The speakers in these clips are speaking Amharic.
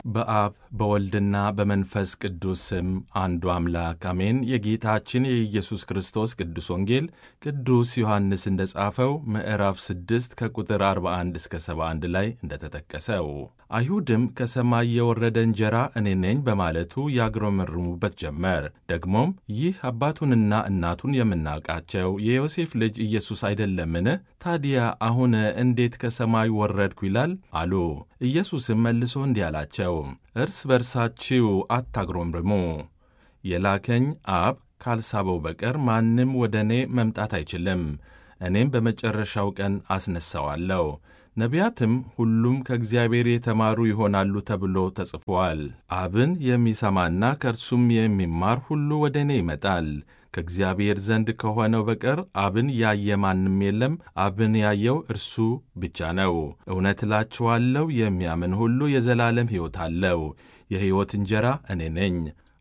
በአብ በወልድና በመንፈስ ቅዱስ ስም አንዱ አምላክ አሜን። የጌታችን የኢየሱስ ክርስቶስ ቅዱስ ወንጌል ቅዱስ ዮሐንስ እንደ ጻፈው ምዕራፍ 6 ከቁጥር 41 እስከ 71 ላይ እንደተጠቀሰው አይሁድም ከሰማይ የወረደ እንጀራ እኔ ነኝ በማለቱ ያግረመርሙበት ጀመር። ደግሞም ይህ አባቱንና እናቱን የምናውቃቸው የዮሴፍ ልጅ ኢየሱስ አይደለምን? ታዲያ አሁን እንዴት ከሰማይ ወረድኩ ይላል አሉ። ኢየሱስም መልሶ እንዲህ አላቸው፣ እርስ በርሳችሁ አታግሮምርሙ። የላከኝ አብ ካልሳበው በቀር ማንም ወደ እኔ መምጣት አይችልም። እኔም በመጨረሻው ቀን አስነሣዋለሁ። ነቢያትም ሁሉም ከእግዚአብሔር የተማሩ ይሆናሉ ተብሎ ተጽፏል። አብን የሚሰማና ከእርሱም የሚማር ሁሉ ወደ እኔ ይመጣል። ከእግዚአብሔር ዘንድ ከሆነው በቀር አብን ያየ ማንም የለም። አብን ያየው እርሱ ብቻ ነው። እውነት እላችኋለሁ የሚያምን ሁሉ የዘላለም ሕይወት አለው። የሕይወት እንጀራ እኔ ነኝ።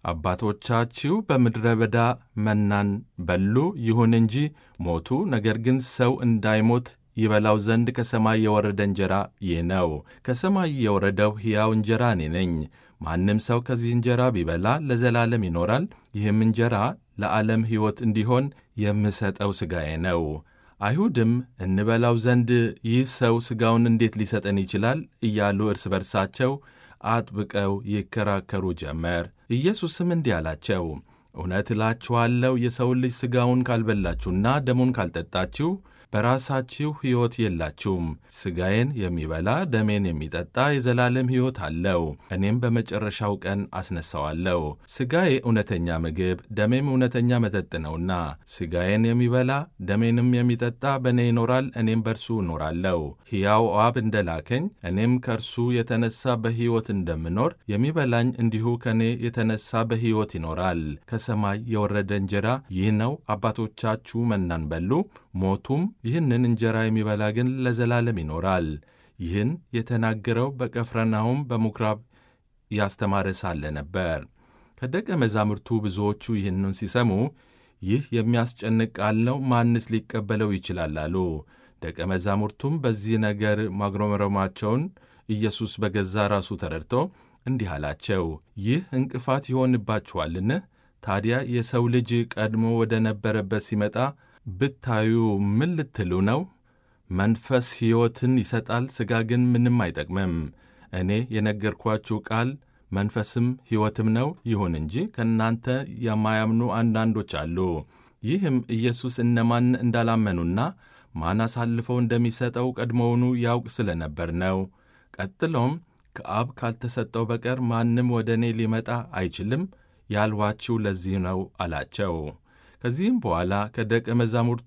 አባቶቻችሁ በምድረ በዳ መናን በሉ፣ ይሁን እንጂ ሞቱ። ነገር ግን ሰው እንዳይሞት ይበላው ዘንድ ከሰማይ የወረደ እንጀራ ይህ ነው። ከሰማይ የወረደው ሕያው እንጀራ እኔ ነኝ። ማንም ሰው ከዚህ እንጀራ ቢበላ ለዘላለም ይኖራል። ይህም እንጀራ ለዓለም ሕይወት እንዲሆን የምሰጠው ሥጋዬ ነው። አይሁድም እንበላው ዘንድ ይህ ሰው ሥጋውን እንዴት ሊሰጠን ይችላል? እያሉ እርስ በርሳቸው አጥብቀው ይከራከሩ ጀመር። ኢየሱስም እንዲህ አላቸው፣ እውነት እላችኋለሁ የሰውን ልጅ ሥጋውን ካልበላችሁና ደሙን ካልጠጣችሁ በራሳችሁ ሕይወት የላችሁም። ሥጋዬን የሚበላ ደሜን የሚጠጣ የዘላለም ሕይወት አለው፣ እኔም በመጨረሻው ቀን አስነሣዋለሁ። ሥጋዬ እውነተኛ ምግብ፣ ደሜም እውነተኛ መጠጥ ነውና ሥጋዬን የሚበላ ደሜንም የሚጠጣ በእኔ ይኖራል፣ እኔም በእርሱ እኖራለሁ። ሕያው አብ እንደ ላከኝ እኔም ከእርሱ የተነሣ በሕይወት እንደምኖር የሚበላኝ እንዲሁ ከእኔ የተነሣ በሕይወት ይኖራል። ከሰማይ የወረደ እንጀራ ይህ ነው። አባቶቻችሁ መናን በሉ ሞቱም። ይህንን እንጀራ የሚበላ ግን ለዘላለም ይኖራል። ይህን የተናገረው በቀፍርናሆም በምኵራብ ያስተማረ ሳለ ነበር። ከደቀ መዛሙርቱ ብዙዎቹ ይህንን ሲሰሙ ይህ የሚያስጨንቅ ቃል ነው፣ ማንስ ሊቀበለው ይችላል አሉ። ደቀ መዛሙርቱም በዚህ ነገር ማጉረምረማቸውን ኢየሱስ በገዛ ራሱ ተረድቶ እንዲህ አላቸው፣ ይህ እንቅፋት ይሆንባችኋልን? ታዲያ የሰው ልጅ ቀድሞ ወደ ነበረበት ሲመጣ ብታዩ ምን ልትሉ ነው? መንፈስ ሕይወትን ይሰጣል፣ ሥጋ ግን ምንም አይጠቅምም። እኔ የነገርኳችሁ ቃል መንፈስም ሕይወትም ነው። ይሁን እንጂ ከእናንተ የማያምኑ አንዳንዶች አሉ። ይህም ኢየሱስ እነማን እንዳላመኑና ማን አሳልፈው እንደሚሰጠው ቀድሞውኑ ያውቅ ስለ ነበር ነው። ቀጥሎም ከአብ ካልተሰጠው በቀር ማንም ወደ እኔ ሊመጣ አይችልም ያልኋችሁ ለዚህ ነው አላቸው። ከዚህም በኋላ ከደቀ መዛሙርቱ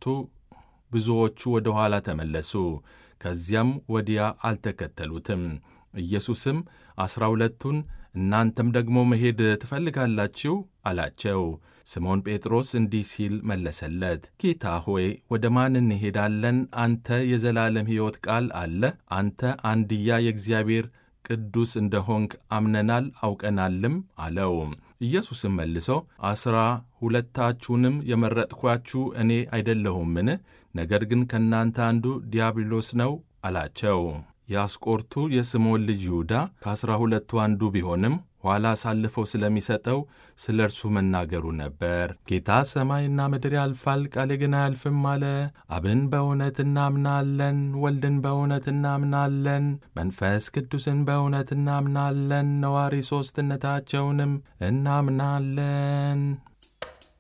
ብዙዎቹ ወደ ኋላ ተመለሱ፣ ከዚያም ወዲያ አልተከተሉትም። ኢየሱስም ዐሥራ ሁለቱን እናንተም ደግሞ መሄድ ትፈልጋላችሁ አላቸው። ስምዖን ጴጥሮስ እንዲህ ሲል መለሰለት፣ ጌታ ሆይ ወደ ማን እንሄዳለን? አንተ የዘላለም ሕይወት ቃል አለ። አንተ አንድያ የእግዚአብሔር ቅዱስ እንደሆንክ አምነናል አውቀናልም አለው። ኢየሱስም መልሶ ዐሥራ ሁለታችሁንም የመረጥኳችሁ እኔ አይደለሁምን? ነገር ግን ከእናንተ አንዱ ዲያብሎስ ነው አላቸው። የአስቆርቱ የስምዖን ልጅ ይሁዳ ከዐሥራ ሁለቱ አንዱ ቢሆንም ኋላ አሳልፈው ስለሚሰጠው ስለ እርሱ መናገሩ ነበር። ጌታ ሰማይና ምድር ያልፋል፣ ቃሌ ግን አያልፍም አለ። አብን በእውነት እናምናለን፣ ወልድን በእውነት እናምናለን፣ መንፈስ ቅዱስን በእውነት እናምናለን፣ ነዋሪ ሦስትነታቸውንም እናምናለን።